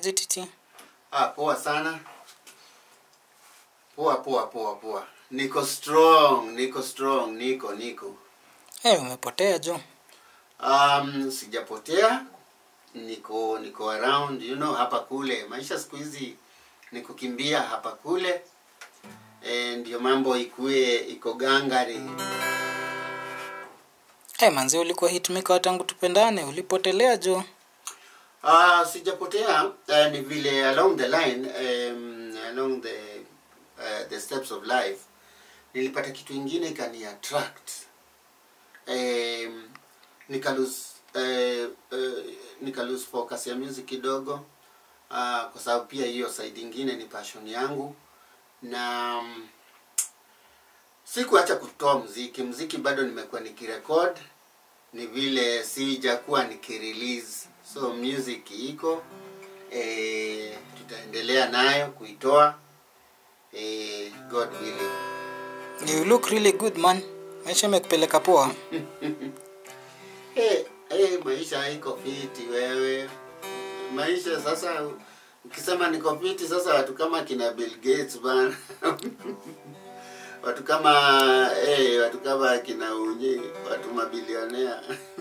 aje titi Ah, poa sana. Poa poa poa poa. Niko strong, niko strong, niko niko. hey, umepotea jo Um, sijapotea. Niko niko around, you know, hapa kule. Maisha siku hizi ni kukimbia hapa kule. Eh, ndio mambo ikue iko gangari. hey, manzi ulikuwa hitmaker tangu tupendane ulipotelea jo Ah, sijapotea uh, ni vile along the line um, along the uh, the steps of life nilipata kitu ingine ikani attract um, nika lose uh, uh, nika lose focus ya music kidogo uh, kwa sababu pia hiyo side ingine ni passion yangu na um, sikuacha kutoa mziki mziki bado nimekuwa nikirekod ni vile sijakuwa nikirelease so music iko e, tutaendelea nayo kuitoa e, god willing you look really good man maisha imekupeleka poa hey, hey, maisha haiko fiti wewe maisha sasa ukisema niko fiti sasa watu kama kina bill gates bana watu kama hey, watu kama kina unyi watu mabilionea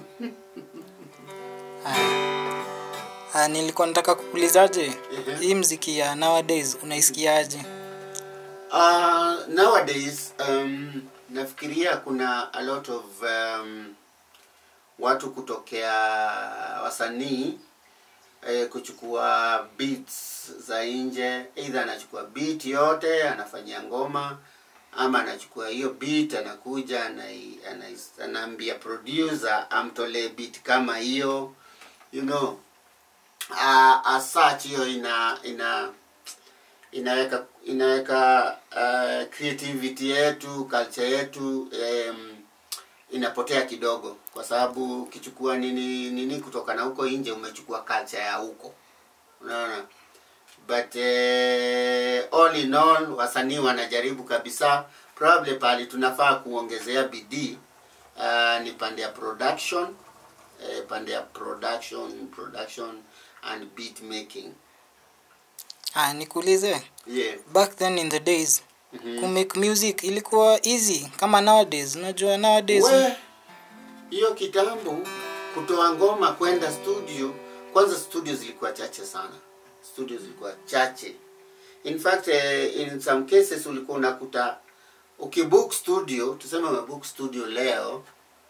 Haya. Ah, nilikuwa nataka kukuulizaje Ehe. hii mziki ya nowadays unaisikiaje Uh, nowadays um, nafikiria kuna a lot of um, watu kutokea wasanii eh, kuchukua beats za nje either anachukua beat yote anafanyia ngoma ama anachukua hiyo beat anakuja anai- anai- anaambia producer amtolee beat kama hiyo you know uh, as such hiyo ina ina inaweka inaweka uh, creativity yetu culture yetu um, inapotea kidogo kwa sababu ukichukua nini nini kutoka na huko nje umechukua culture ya huko unaona but uh, all in all wasanii wanajaribu kabisa probably pali tunafaa kuongezea bidii uh, ni pande ya production eh, pande ya production production and beat making ah, nikuulize yeah back then in the days Mhm. kumake music ilikuwa easy kama nowadays unajua nowadays we hiyo kitambo kutoa ngoma kwenda studio kwanza studio zilikuwa chache sana studio zilikuwa chache in fact eh, in some cases ulikuwa unakuta ukibook studio tuseme umebook studio leo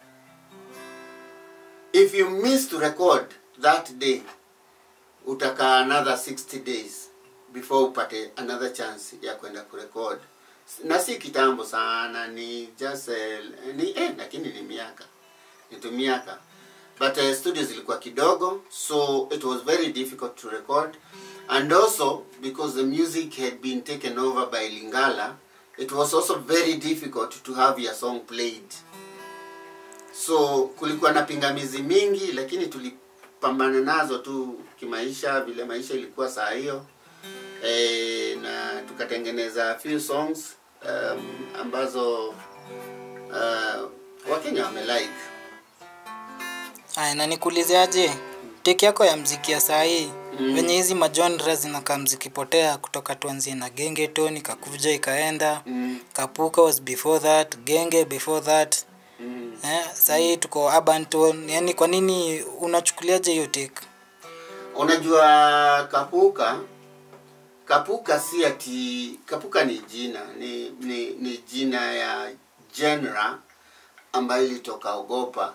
if you miss to record that day utakaa another 60 days before upate another chance ya kwenda kurecord na si kitambo sana ni just eh, ni eh, lakini ni miaka ni tu miaka but uh, studios zilikuwa kidogo so it was very difficult to record and also because the music had been taken over by lingala it was also very difficult to have your song played so kulikuwa na pingamizi mingi lakini tulipambana nazo tu kimaisha vile maisha ilikuwa saa hiyo e, na tukatengeneza few songs um, ambazo uh, wakenya wamelike Aya, na nikuulizeaje teki yako ya mziki ya saa hii Mm. venye hizi majonra zinakaa mzikipotea kutoka tuanzie na genge toni kakuja ikaenda mm, kapuka was before that genge before that mm. eh, sahii tuko urban tone yani kwa nini unachukuliaje hiyo take unajua kapuka kapuka si ati kapuka ni jina ni, ni, ni jina ya genre ambayo ilitoka ogopa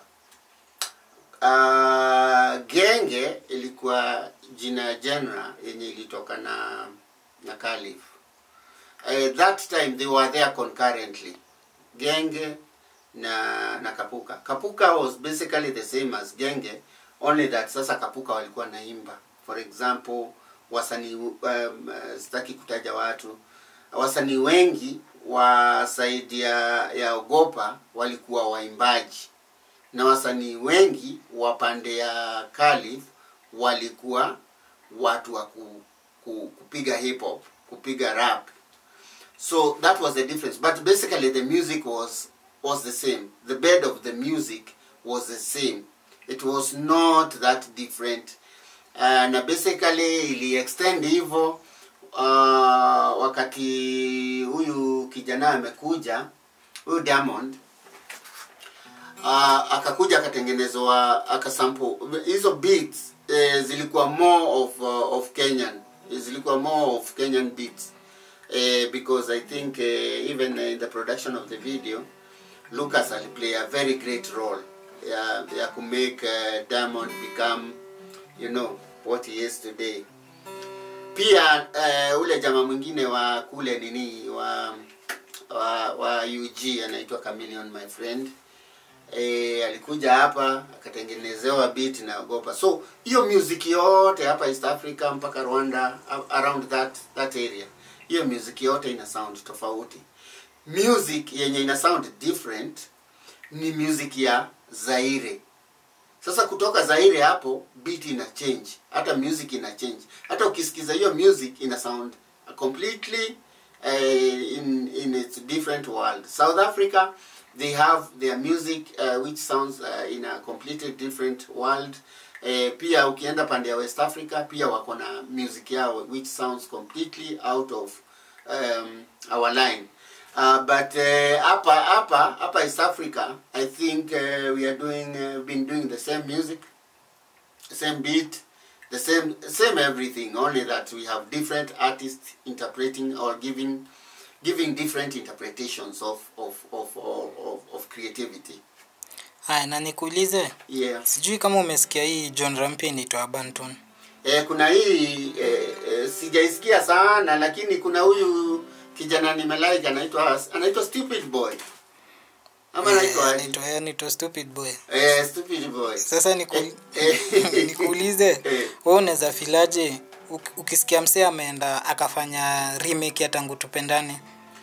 uh, genge ilikuwa jina ya genre yenye ilitoka na na kalif uh, that time they were there concurrently genge na na kapuka kapuka was basically the same as genge only that sasa kapuka walikuwa naimba for example wasanii um, uh, sitaki kutaja watu wasanii wengi wa saidi ya, ya ogopa walikuwa waimbaji na wasanii wengi wa pande ya kalif walikuwa watu wa ku, ku, kupiga hip hop kupiga rap so that was the difference but basically the music was was the same the bed of the music was the same it was not that different uh, na basically ili extend hivyo uh, wakati huyu kijana amekuja huyu Diamond uh, akakuja akatengenezwa akasample hizo beats eh, zilikuwa more of uh, of Kenyan zilikuwa more of Kenyan beats eh, because I think eh, even in the production of the video Lucas aliplay a very great role ya, ya ku make uh, Diamond become you know what he is today pia uh, ule jamaa mwingine wa kule nini wa wa, wa UG anaitwa Chameleon my friend e, alikuja hapa akatengenezewa beat na ogopa so hiyo music yote hapa East Africa mpaka Rwanda a- around that that area hiyo music yote ina sound tofauti music yenye ina sound different ni music ya Zaire sasa kutoka Zaire hapo beat ina change hata music ina change hata ukisikiza hiyo music ina sound completely uh, in in its different world South Africa they have their music uh, which sounds uh, in a completely different world uh, pia ukienda pande ya West Africa pia wako na music yao which sounds completely out of um, our line Uh, but uh, hapa hapa hapa East Africa I think uh, we are doing uh, been doing the same music same beat the same same everything only that we have different artists interpreting or giving giving different interpretations of of of of, of, of creativity haya na nikuulize yeah sijui kama umesikia hii genre mpya inaitwa Banton eh, kuna hii eh, eh, sijaisikia sana lakini kuna huyu kijana nimelike anaitwa anaitwa stupid boy ama anaitwa aje? anaitwa anaitwa stupid boy eh, stupid boy sasa niku, Eh, eh. nikuulize Eh. wewe unaweza filaje uk- ukisikia msee ameenda akafanya remake ya tangu tupendane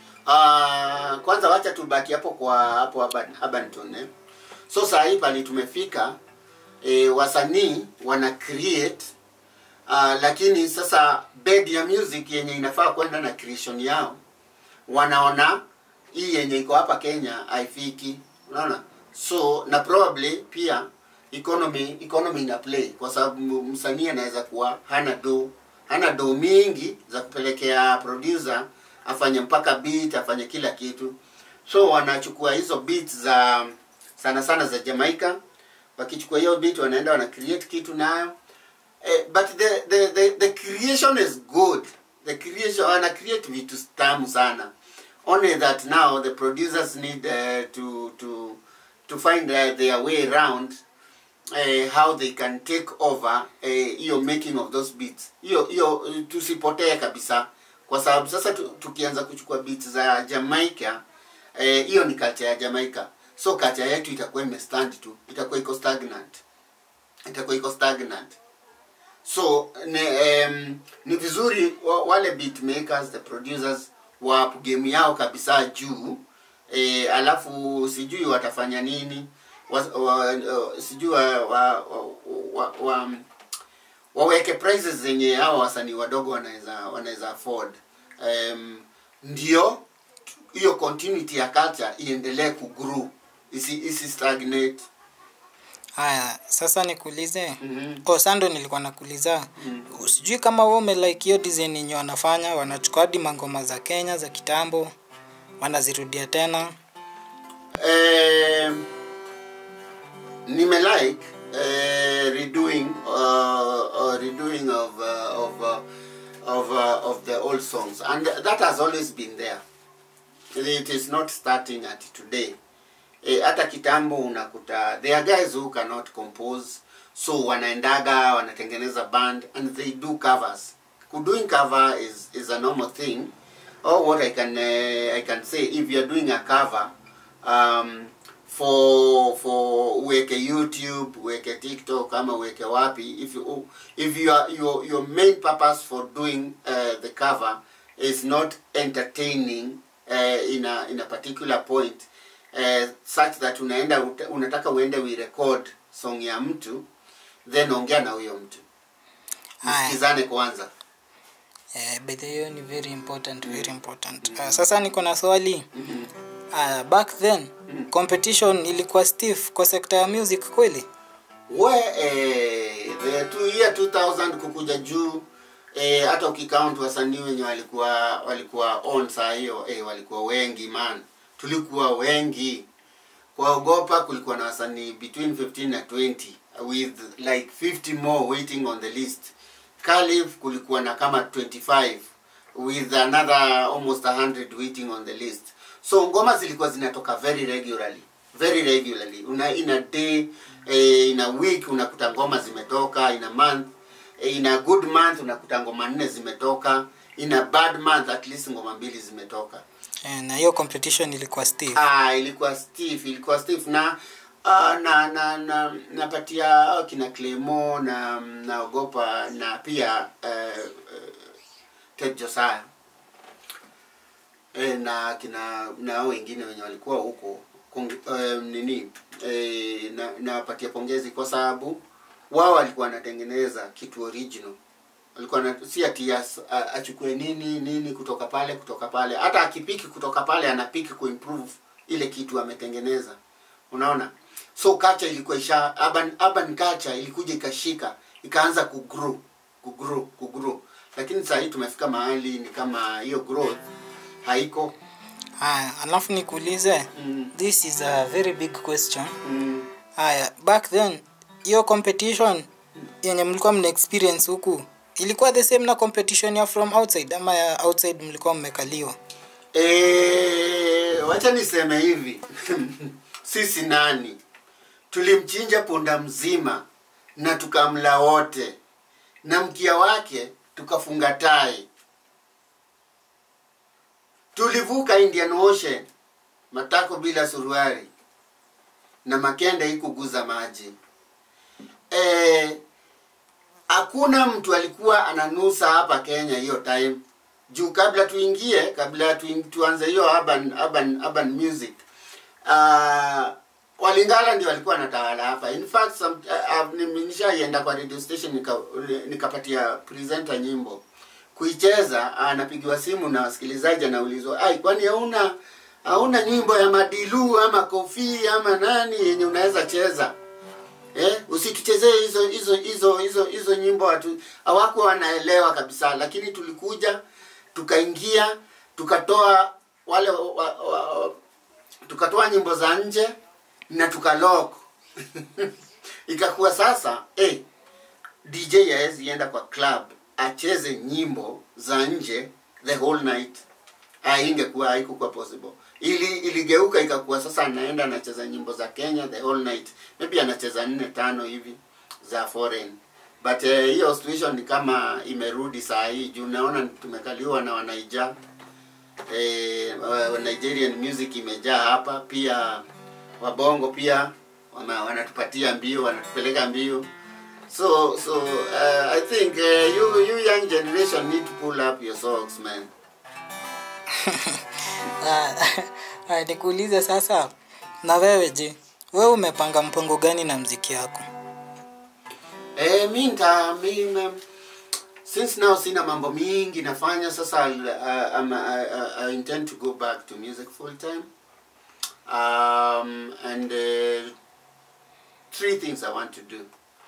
Ah, kwanza wacha tubaki hapo kwa hapo Urban- Urbanton eh. So saa hii pali tumefika eh, wasanii wana create uh, lakini sasa bed ya music yenye inafaa kwenda na creation yao wanaona hii yenye iko hapa Kenya haifiki, unaona. So na probably pia economy economy ina play kwa sababu msanii anaweza kuwa hana do hana do mingi za kupelekea producer afanye mpaka beat afanye kila kitu, so wanachukua hizo beats za sana sana za Jamaica, wakichukua hiyo beat wanaenda wana create kitu nayo Eh, but the, the, the, the creation is good the creation wana create vitu tamu sana only that now the producers need uh, to to to find uh, their way around uh, how they can take over eh, hiyo uh, making of those beats hiyo hiyo uh, tusipotee kabisa kwa sababu sasa tu, tukianza kuchukua beats za Jamaica eh, hiyo ni culture ya Jamaica so culture yetu itakuwa imestand tu itakuwa iko stagnant itakuwa iko stagnant so ni, um, ni vizuri wa- wale beat makers the producers wa game yao kabisa juu e, alafu sijui watafanya nini wa, wa, uh, sijui wa, wa, wa, wa, wa, waweke prices zenye hao wasanii wadogo wanaweza wanaweza afford um, ndio hiyo continuity ya culture iendelee kugrow isi, isi stagnate haya sasa nikuulize Mhm. oh sando nilikuwa nakuuliza Mhm. sijui kama wewe umelike hiyo design yenye wanafanya wanachukua hadi mangoma za Kenya za kitambo wanazirudia tena Um, nime like uh, redoing uh, uh, redoing of uh, of uh, of uh, of the old songs, and that has always been there. It is not starting at today. Eh, hata kitambo unakuta there are guys who cannot compose so wanaendaga wanatengeneza band and they do covers doing cover is is a normal thing or what i can uh, i can say if you're doing a cover um, for for uweke youtube uweke tiktok ama uweke wapi if you if you are, your your main purpose for doing uh, the cover is not entertaining uh, in a in a particular point uh, such that unaenda uta- unataka uende we record song ya mtu then ongea na huyo mtu Haya. msikizane kwanza eh, by the way ni very important very important uh, sasa niko na swali Mhm. uh, back then competition ilikuwa stiff kwa sekta ya music kweli where uh, eh, tu year 2000 kukuja juu eh, hata ukicount wasanii wenye walikuwa walikuwa on saa hiyo eh, walikuwa wengi man tulikuwa wengi kwaogopa kulikuwa na wasanii between 15 na 20 with like 50 more waiting on the list Calif kulikuwa na kama 25 with another almost 100 waiting on the list so ngoma zilikuwa zinatoka very regularly very regularly una in a day eh, in a week unakuta ngoma zimetoka in a month eh, in a good month unakuta ngoma nne zimetoka in a bad month at least ngoma mbili zimetoka Eh, na hiyo competition ilikuwa stiff ah, ilikuwa stiff ilikuwa stiff na uh, na na na napatia hao kina Clemo na naogopa na pia uh, uh, Ted Josiah e, na kina na hao wengine wenye walikuwa huko kong- eh, nini e, na nawapatia pongezi kwa sababu wao walikuwa wanatengeneza kitu original alikuwa na, si ati as- a- achukue nini nini kutoka pale kutoka pale hata akipiki kutoka pale anapiki kuimprove ile kitu ametengeneza unaona so culture ilikuwa isha urban, urban culture ilikuja ikashika ikaanza kugrow kugrow kugrow lakini saa hii tumefika mahali ni kama hiyo growth haiko haya alafu nikuulize mm, this is a very big question mm. haya back then hiyo competition yenye mlikuwa mna experience huku ilikuwa the same na competition ya from outside ama ya outside mlikuwa mmekaliwa E, wacha niseme hivi sisi nani tulimchinja punda mzima na tukamla wote na mkia wake tukafunga tai tulivuka indian ocean matako bila suruari na makende ikuguza maji Eh, hakuna mtu alikuwa ananusa hapa kenya hiyo time juu kabla tuingie kabla tuin, tuanze hiyo urban, urban, urban music uh, walingala ndio walikuwa wanatawala hapa in fact some, uh, uh, nishaienda kwa radio station nika, nikapatia presenter nyimbo kuicheza anapigiwa simu na wasikilizaji anaulizwa ai kwani hauna hauna nyimbo ya madilu ama kofi ama nani yenye unaweza cheza eh, usituchezee hizo hizo hizo hizo hizo nyimbo watu hawakuwa wanaelewa kabisa lakini tulikuja tukaingia tukatoa wale wa, wa, wa, tukatoa nyimbo za nje na tukalok ikakuwa sasa eh, dj hawezi enda kwa club acheze nyimbo za nje the whole night Ah, ingekuwa haikukuwa possible ili iligeuka ikakuwa sasa anaenda anacheza nyimbo za kenya the whole night maybe anacheza nne tano hivi za foreign but eh, hiyo situation ni kama imerudi saa hii juu naona tumekaliwa na wanaija eh, wa- nigerian music imejaa hapa pia wabongo pia wana- wanatupatia mbio wanatupeleka mbio so so uh, i think uh, you, you young generation need to pull up your socks man Ah, ah, nikuulize sasa na wewe je wewe umepanga mpango gani na mziki yako Eh, mi nta mi na- since now sina mambo mingi nafanya sasa I'll, uh, um, I, I, I intend to go back to music full time um, and uh, three things I want to do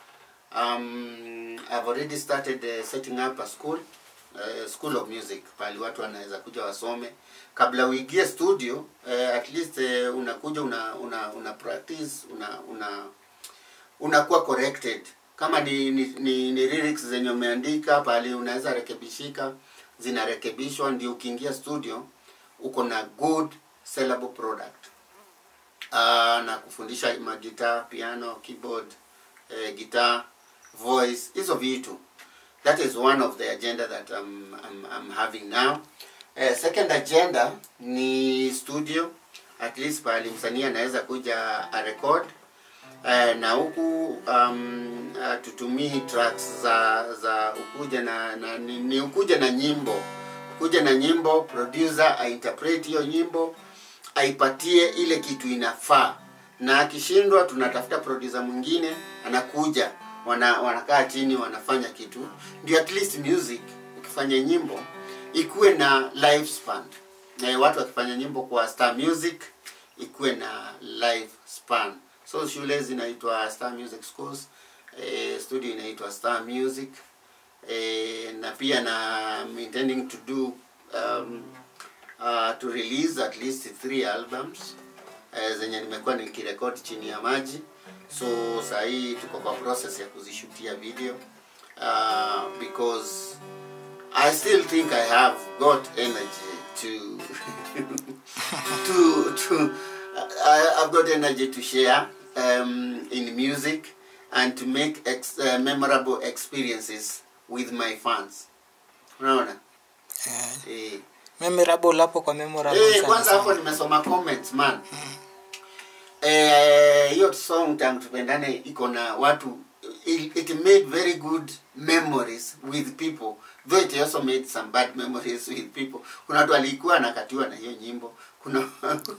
um, I've already started uh, setting up a school uh, school of music pali watu wanaweza kuja wasome kabla uingie studio uh, at least uh, unakuja una, una, una practice una, una unakuwa corrected kama ni, ni, ni, ni lyrics zenye umeandika pale unaweza rekebishika zinarekebishwa ndio ukiingia studio uko na good sellable product uh, na kufundisha magita piano keyboard eh, guitar voice hizo vitu that is one of the agenda that I'm, I'm, I'm having now eh, second agenda ni studio at least pahali msanii anaweza kuja a record eh, na huku um, uh, tutumii tracks za za ukuja na, na ni, ni ukuja na nyimbo kuja na nyimbo producer ainterpret hiyo nyimbo aipatie ile kitu inafaa na akishindwa tunatafuta producer mwingine anakuja wana, wanakaa chini wanafanya kitu ndio at least music ukifanya nyimbo ikuwe na lifespan na watu wakifanya nyimbo kwa star music ikuwe na lifespan so shule zinaitwa star music schools eh, studio inaitwa Star Music eh, na pia na I'm intending to do um, uh, to release at least three albums eh, zenye nimekuwa nikirekodi chini ya maji so saa hii tuko kwa process ya kuzishutia video uh, because I still think I have got energy to to to I, I've got energy to share um, in music and to make ex, uh, memorable experiences with my fans. Unaona? Eh, Eh. memorable hapo kwa memorable Eh, sana kwanza sana. hapo nimesoma comments man. Eh, hiyo song tangu tupendane iko na watu it, it made very good memories with people though it also made some bad memories with people kuna watu walikuwa anakatiwa na hiyo nyimbo kuna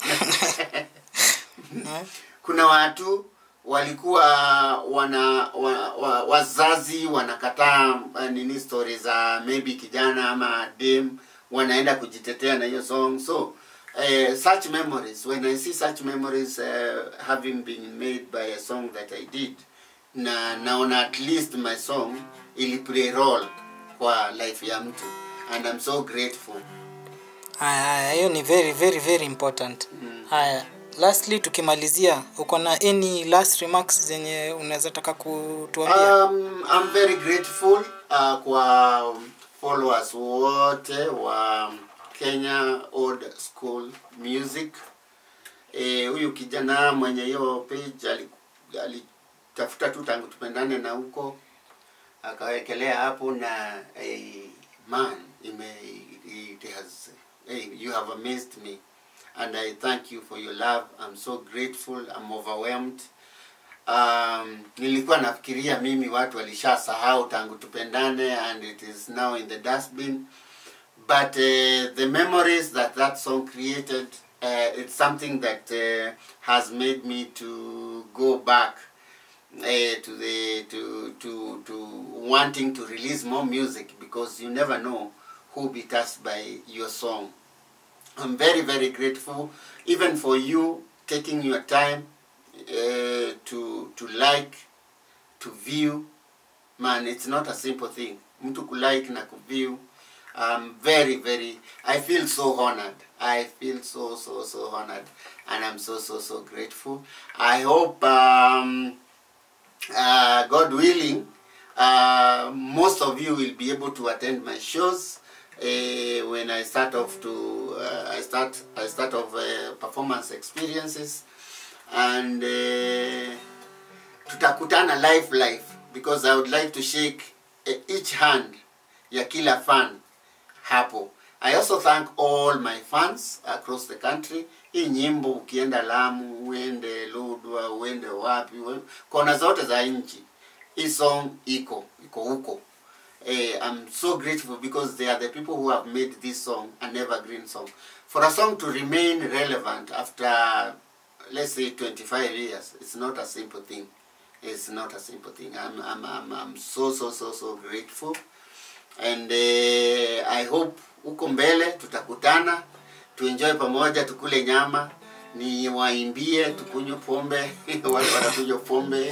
Eh, kuna watu walikuwa wana wa, wa, wazazi wanakataa uh, nini story za maybe kijana ama dem wanaenda kujitetea na hiyo song so uh, such memories when i see such memories uh, having been made by a song that i did na naona at least my song ili play role kwa life ya mtu and i'm so grateful haya haya hiyo ni very very very important Mm. haya lastly tukimalizia uko na any last remarks zenye unaweza taka kutuambia Um, I'm very grateful uh, kwa followers wote wa Kenya Old School Music. Eh, huyu kijana mwenye hiyo page ali- alitafuta tu tangu tupendane na huko akawekelea hapo na eh, man ime, it has eh, you have amazed me and I thank you for your love. I'm so grateful. I'm overwhelmed um, nilikuwa nafikiria mimi watu walishasahau tangu tupendane and it is now in the dustbin but uh, the memories that that song created uh, it's something that uh, has made me to go back uh, to the to to to wanting to release more music because you never know who will be touched by your song I'm very, very grateful, even for you taking your time uh, to to like, to view. Man, it's not a simple thing. Mtu kulike na kuview. I'm very, very. I feel so honored. I feel so, so, so honored, and I'm so, so, so grateful. I hope, um, uh, God willing, uh, most of you will be able to attend my shows uh, when I start off to uh, I start I start off uh, performance experiences and uh, tutakutana live live because I would like to shake uh, each hand ya kila fan hapo. I also thank all my fans across the country. Hii nyimbo ukienda Lamu, uende Lodwar, uende wapi, ue- kona zote za nchi, hii song iko iko huko. Eh, I'm so grateful because they are the people who have made this song an evergreen song. For a song to remain relevant after, let's say, 25 years, it's not a simple thing. It's not a simple thing. I'm, I'm, I'm, I'm so, so, so, so grateful. And uh, I hope huko mbele tutakutana, tuenjoy pamoja, tukule nyama, ni waimbie, tukunywe pombe, wale wanakunywa pombe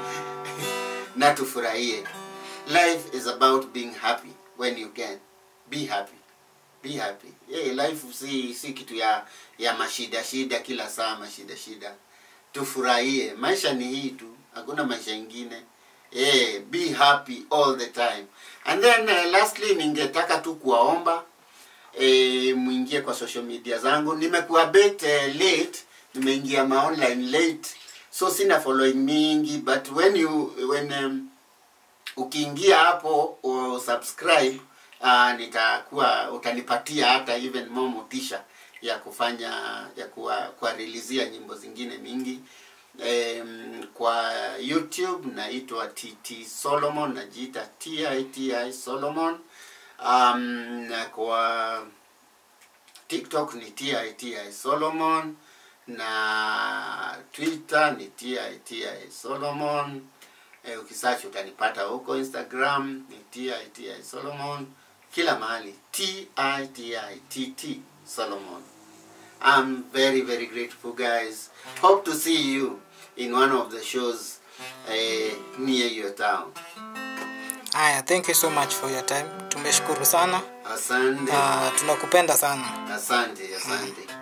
na tufurahie. Life is about being happy when you can. Be happy. Be happy. Hey, life si si kitu ya ya mashida shida kila saa mashida shida. Tufurahie. Maisha ni hii tu. Hakuna maisha ingine. Eh, be happy all the time. And then uh, lastly ningetaka tu kuwaomba eh, muingie kwa social media zangu. Nimekuwa bit uh, late, nimeingia ma online late. So sina following mingi but when you when um, ukiingia hapo u subscribe uh, nitakuwa utanipatia hata even more motisha ya kufanya ya kuwa kuwarilizia nyimbo zingine mingi um, kwa youtube naitwa tt solomon najiita titi solomon um, na kwa tiktok ni titi solomon na twitter ni titi solomon eh, ukisearch utanipata huko instagram ni titi solomon kila mahali titi solomon i'm very very grateful guys hope to see you in one of the shows eh, near your town haya thank you so much for your time tumeshukuru sana asante na tunakupenda sana asante asante